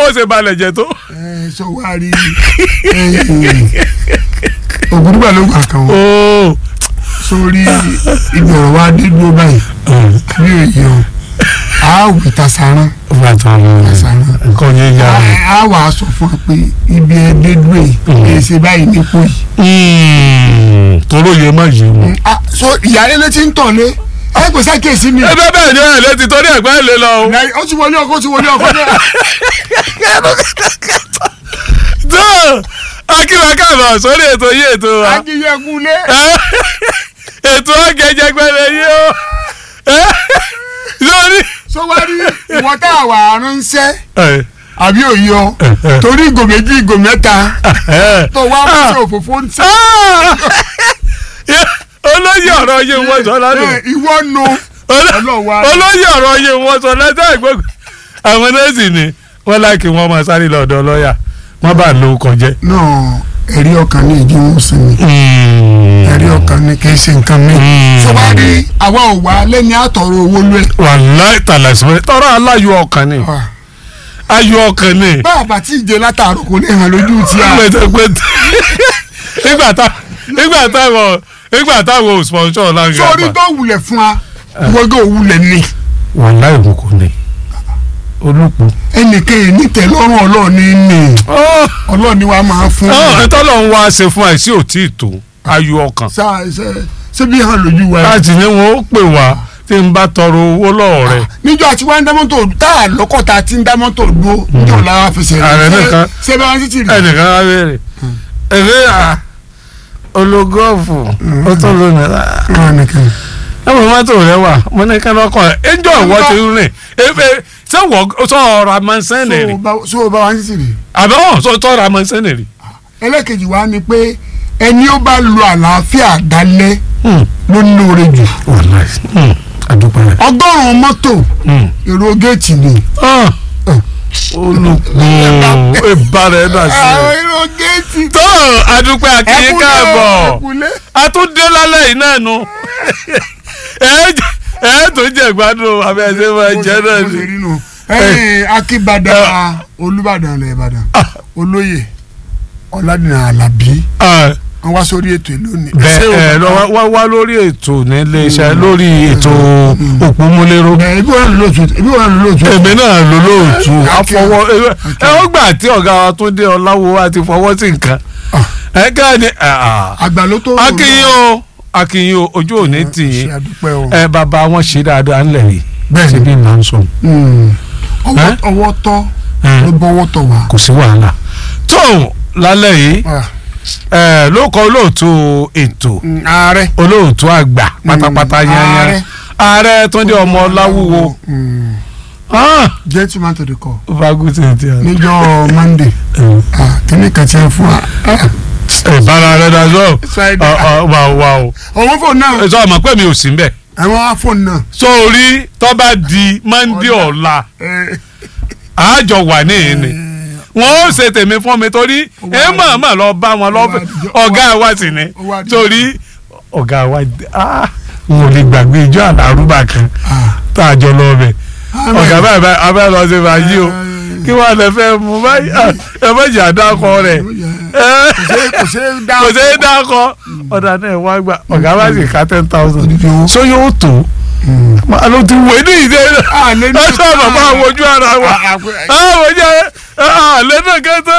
ó ṣe balẹ̀ jẹ́ tó. ẹ sọ wá rí ògùdùgbà ló gbà kan wọn ooo sórí ibi ọ̀rọ̀ wa dé dúró báyìí bí òye o a wì tasaran bàtà tasaran nǹkan yẹn yá a a wà á sọ fún wa pé ibi ẹ dé dúró yìí èyí ṣe báyìí nípò yìí. tóró yẹ má yé wọn. Ah, so ìyáálé ló ti ń tọ̀ lé ẹ kò sákèsí mi. ẹ bẹ́ẹ̀ bẹ́ẹ̀ ni ẹ̀ lè ti torí ẹ̀gbẹ́ lè lọ o. Nàì- ó ti wọlé ọkọ ó ti wọlé ọkọ náà. tó akíwá káàbọ̀ sórí ètò yìí ètò wa akínyẹ̀kúlé. ètò ọ̀gẹ̀jẹ̀gbẹ̀rẹ̀ yìí o lórí. so wá rí ìwọ tá a wà ránṣẹ́ àbí òye ọ torí ìgò méjì ìgò mẹ́ta tó wá fún sí òfófó ń sẹ́. olóyè ọ̀rọ̀ yìí wọ́n sọ lánàá ẹ, ìwọ nu ọlọ́wà olóyè ọ̀rọ̀ yìí wọ́n sọ lẹ́sẹ̀ ìgbógun àwọn nọ́ọ̀sì ni wọ́n láìkí wọ́n máa sáré lọ́dọ̀ lọ́ọ̀yà wọ́n bá lò ó kọjẹ́. náà ẹ̀rí ọkàn ní ìdí wọn sinmi ẹ̀rí ọkàn ní kì í ṣe nǹkan mi. so wá rí àwa ò wá lẹ́ni àtọ̀rọ̀ owó lé. wàláì tàlàsímọ́ tọ́rọ aláyọ̀ ọkàn ni ayọ̀ ọkàn ni bá a bá tí ì jẹ látàárọ̀ kò lè hàn lójú tí a. pẹ̀tẹ̀pẹ̀tẹ̀ nígbà tá nígbà táwọn nígbà táwọn sponsor láǹgà sórí tó wulẹ̀ fún wa wọ́gẹ́ òwulẹ̀ ni. wàláì mo kò ní olùkú. ẹnìkan yìí nítẹ̀lọ́rùn ọlọ́ọ̀ni ni ọlọ́ọ̀ni wa máa fún un. ẹ̀tọ́lọ̀ ń wá ṣe fún àìsí òtí ìtò ayọ̀ ọkàn Ṣá- ṣe- ṣé bí hàn lójú wa. láti ní wọn ó pè wá tí n bá tọrọ owó lọ́wọ́ rẹ̀ níjọ́ àti wá ń dá mọ́tò tá a lọ́kọ̀ tá a ti ń dá mọ́tò dúró níjọ́ la wá fẹsẹ̀ Ààrẹ nìkan. ṣé bá wọn títì rí. ẹnìkan á béèrè ẹ̀fẹ́ à ológọ́ọ̀fù ó tó lónìí rà wọn nìkan. ẹ̀mọ mọ́tò rẹ wà mo ní kí lọ́kọ̀ ẹ̀ ẹjọ́ ìwọ ti rìn efe ṣé wọ́ sọ ọ̀rọ̀ àmọ́sẹ́nì rí so o bá wa títì rí. àbẹ̀ wọ́n sọ tọ́rọ̀ àmọ́sẹ́nì rí. ẹlẹ́kejì wa ni pé ẹni ó bá lo àlàáfíà dálẹ́ ló ń lóore jù. àdúgbò rẹ̀. ọgọ́rùn-ún mọ́tò èrò géètì ni. olùkọ́ ìbára ẹ̀ dà sí àwọn i. èrò géètì. tó àdúpẹ́ àkìyí káàbọ̀ ẹkúlé. àtúndé lálẹ́ yìí náà nu ẹ̀ tó jẹ́ gbádùn àbí ẹ̀sẹ̀ máa jẹ́ náà bó ṣe ni. rí nù. ẹ̀yin akíbadà olùbàdàn ilẹ̀ ìbàdàn olóyè ọ̀làdìnà alábí Ah, wọ́n wá sórí ètò ìlú ni. bẹ́ẹ̀ ẹ̀ lọ wá wá lórí ètò nílé iṣẹ́ lórí ètò òpómúléró ẹ ibi wọn lò lóòtú ibi wọn lò lóòtú. èmi náà ló lóòtú Akẹ́- àfọwọ́ ẹ Akẹ́. ó gbà tí ọ̀gá wa tún dé ọláwo wa ti fọwọ́ sí nǹkan ẹ ká ní àgbà ló tó. akínyìn o akínyìn o ojú òní tì ṣe yín àdúpẹ́ o. ẹ bàbá wọn ṣe dáadáa ńlẹ̀ yìí Bẹ́ẹ̀ni. ṣe bí màá ń sọ Mm. ọwọ́ Ẹ́? ọwọ́ tọ́ ló bọ́wọ́ tọ̀ wá. kò sí wàhálà tó lálẹ́ yìí Ah, ẹ ló kọ olóòtú ètò mm, ààrẹ. olóòtú àgbà pátápátá Mm, yányán ààrẹ. ààrẹ Túndé ọmọ Ọláwúwo Mm. ah gentleman to the call. faguti ti a. níjọ́ monday ah, kíní kan ti ń fún wa. Ah, ìbára rẹ dájọ́ Friday. wà wà o ọwọ́ fóònù náà ẹ sọ ọmọ pé mi ò sí mbẹ àwọn fóònù náà. sórí tó bá di mọ́ndé ọ̀la ẹ, àjọ wà ní ìní wọn ó ṣe tèmi fún mi torí ẹ mọ̀ mọ̀ lọ bá wọn lọ́fẹ̀ ọ̀gá wa sì ni ó wá di- torí ọ̀gá wa ah n ò lè gbàgbé ijó àlárúbà kan ah, tá a jọ lọ bẹ̀ ọ̀gá báyìí báyìí abẹ́ lọ sí fàájì o kí wọ́n lè fẹ́ mú báyìí ah, ẹ méjì àdákọ rẹ̀ ẹ kò ṣe kò ṣe dá kò sí dákọ ọ̀dà náà wá gbà ọ̀gá wa sì ká ten thousand Odidi owó. so yóò tó alo ti wé ní ìdè Ah, lé ní- ẹ sọ bàbá àwọn ojú ara wa Ah, ah, pé- àwọn ojú ara àlẹ́ náà kẹ́tọ́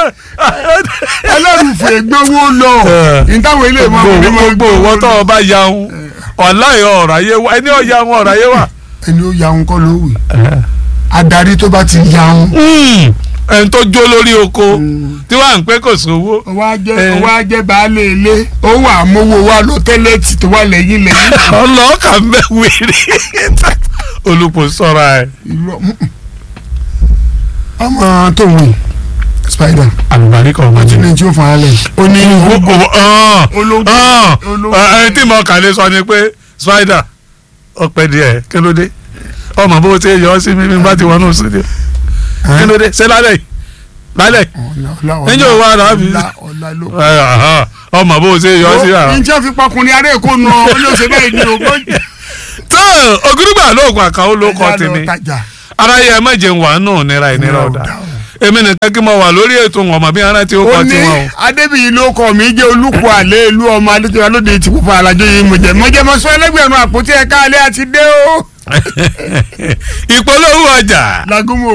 ẹlẹ́rùfẹ́ gbowó lọ ìtawọ̀ ilé ìmọ̀ ọ̀hún ni gbogbo ìwọ tó o bá yaun ọ̀la yọ ọ̀rọ̀ ayé wa ẹni ọ̀ya wọn ọ̀rọ̀ ayé wa. ẹni ó yaun kọ́ ló wì adarí tó bá ti yaun ẹni tó jó lórí oko tí wàá ń pẹ́ kò sówó. ọwọ́ ajẹ́ Eh. ọwọ́ ajẹ́ baálé ilé ó wà mówó wa lọ tẹ́lẹ̀tì tó wà lẹ́yìn lẹ́yìn ọlọ́ọ̀kà ń bẹ wèrè olùpọ̀ sọ̀rọ̀ ẹ̀. irọ́ mm, mm. ọmọ tó wì spider àlùbáríkà ọmọ tí ní tí ó fún alẹ́ ó ní Ológun- ológun- ẹni tí mo kà lè sọ ni pé spider ọpẹ díẹ̀ kí ló dé ọmọ bó ṣe yọ ọ sí mímí bá ti wọnú sílẹ̀ kí ló dé ṣé lálẹ́ yìí lálẹ́ yìí Níjọ́ wo wá rà á fi- ọ̀la ọ̀la ló ẹ, àhán, ọmọ bó ṣe yọ ọ sí àrà. njẹ́ fi pakùnrin ará èkó nù ọ́ ó ní òṣèlú báyìí ní ogún tó ògúrúgbà lóògùn àkàwọ́ ló kọ́ tèmi tajà aráyé ẹ má jẹun wà nù nira ìnira ọ̀dà èmi nìkan kí mo wà lórí ètò wọn mọ̀ bí ara tí ó ó kọ́ ní tiwọn o. adébíyí ló kọ mí jẹ́ olùkọ́ àlẹ́ ìlú ọmọ adéjọba lóde tí kò fún alájọ yìí mo jẹ́ mo jẹ́ mo sọ ẹlẹ́gbẹ̀rún àpótí ẹ̀ka alẹ́ àti dé o. ìpolówó ọjà. lagunmo